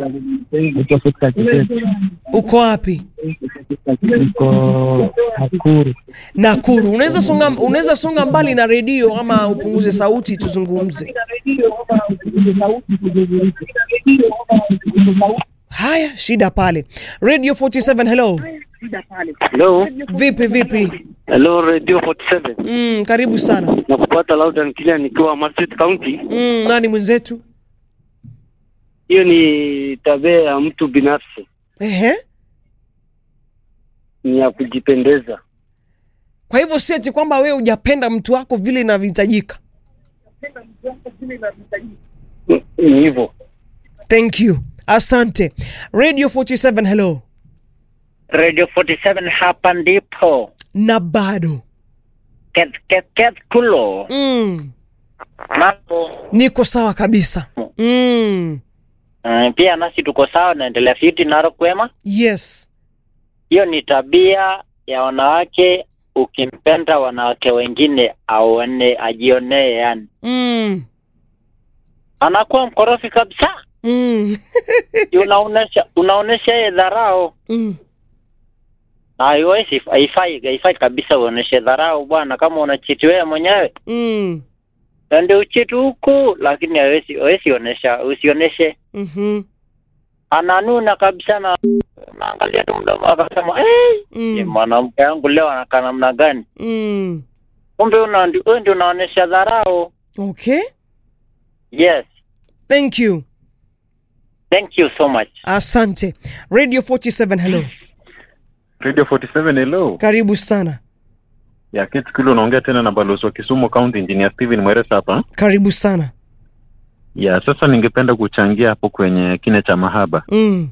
Niko Victor Kitete. Uko wapi? Niko Nakuru. Nakuru. Unaweza songa, unaweza songa mbali na redio ama upunguze sauti tuzungumze. Haya, shida pale. Radio 47 hello. Hello. Vipi vipi? Hello Radio 47. Mm, karibu sana. Nakupata loud and clear nikiwa Marsabit County. Mm, nani mwenzetu? Hiyo ni tabia ya mtu binafsi, Ehe. ni ya kujipendeza. Kwa hivyo si ati kwamba wewe hujapenda mtu wako vile inavyohitajika. Mm, Ni hivyo. Thank you. Asante. Radio 47 hello. Radio 47 hapa ndipo Na bado. ket ket ket kulo Mm. mambo Niko sawa kabisa. Mm. uh, pia nasi tuko sawa, naendelea fiti naro kwema. Yes. Hiyo ni tabia ya wanawake, ukimpenda wanawake wengine aone ajionee, yani Mm. anakuwa mkorofi kabisa. Mm. unaonesha unaonesha yeye dharau Mm. na haiwezi haifai haifai kabisa uoneshe dharau bwana, kama unachiti wewe mwenyewe Mm. ende uchiti huku, lakini hawezi hawezi onesha usioneshe Mhm. ananuna kabisa na naangalia tu mdomo akasema hey, Mm. mwanamke wangu leo anakaa namna gani? Mm. Kumbe una wewe ndio unaonesha dharau. Okay. Yes, Thank you. thank you so much. Asante. Radio 47 hello. Radio 47 hello. Karibu sana. Ya Kate Kilo unaongea tena na balozi wa Kisumu County Engineer Steven Mweresa hapa. Karibu sana. Ya sasa ningependa kuchangia hapo kwenye kine cha mahaba. Mm.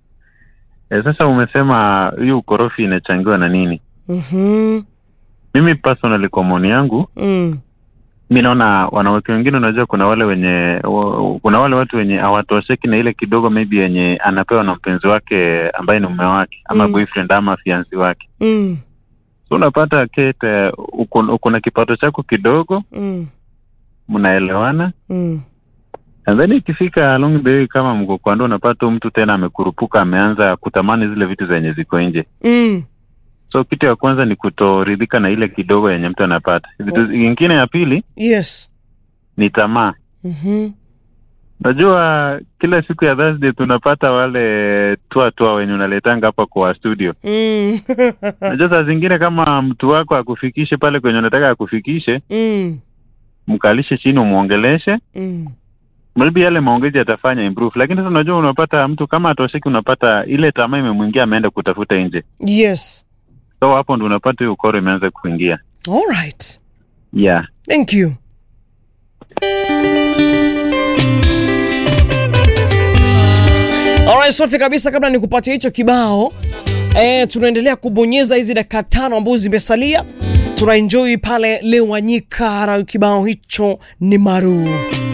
E, sasa umesema hiyo ukorofi inachangiwa na nini? Mhm. Mimi personally kwa maoni yangu, Mm. mi naona wanawake wengine, unajua kuna wale wenye wa- kuna wale watu wenye hawatosheki na ile kidogo maybe yenye anapewa na mpenzi wake ambaye ni mume wake ama Mm. boyfriend ama fiansi wake. Mm. So unapata Kate, uko uko na kipato chako kidogo, Mm. mnaelewana Mm. And then ikifika along the way kama mko kwa ndoa unapata huyu mtu tena amekurupuka, ameanza kutamani zile vitu zenye ziko nje. Mm. So kitu ya kwanza ni kutoridhika na ile kidogo yenye mtu anapata. Vitu Oh. ingine ya pili Yes. ni tamaa. Mhm. Unajua kila siku ya Thursday tunapata wale tua tua wenye unaletanga hapa kwa studio. Mm. Unajua saa zingine kama mtu wako akufikishe pale kwenye unataka akufikishe, Mm. mkalishe chini umwongeleshe, Mm. maybe yale maongezi yatafanya improve. Lakini sasa unajua unapata mtu kama atosheki, unapata ile tamaa imemwingia, ameenda kutafuta nje. Yes. so hapo ndo unapata hiyo ukoro imeanza kuingia All right. yeah Thank you. Alright, safi kabisa. Kabla nikupatia hicho kibao eh, tunaendelea kubonyeza hizi dakika tano ambazo zimesalia, tunaenjoy pale Lewanyika na kibao hicho ni maru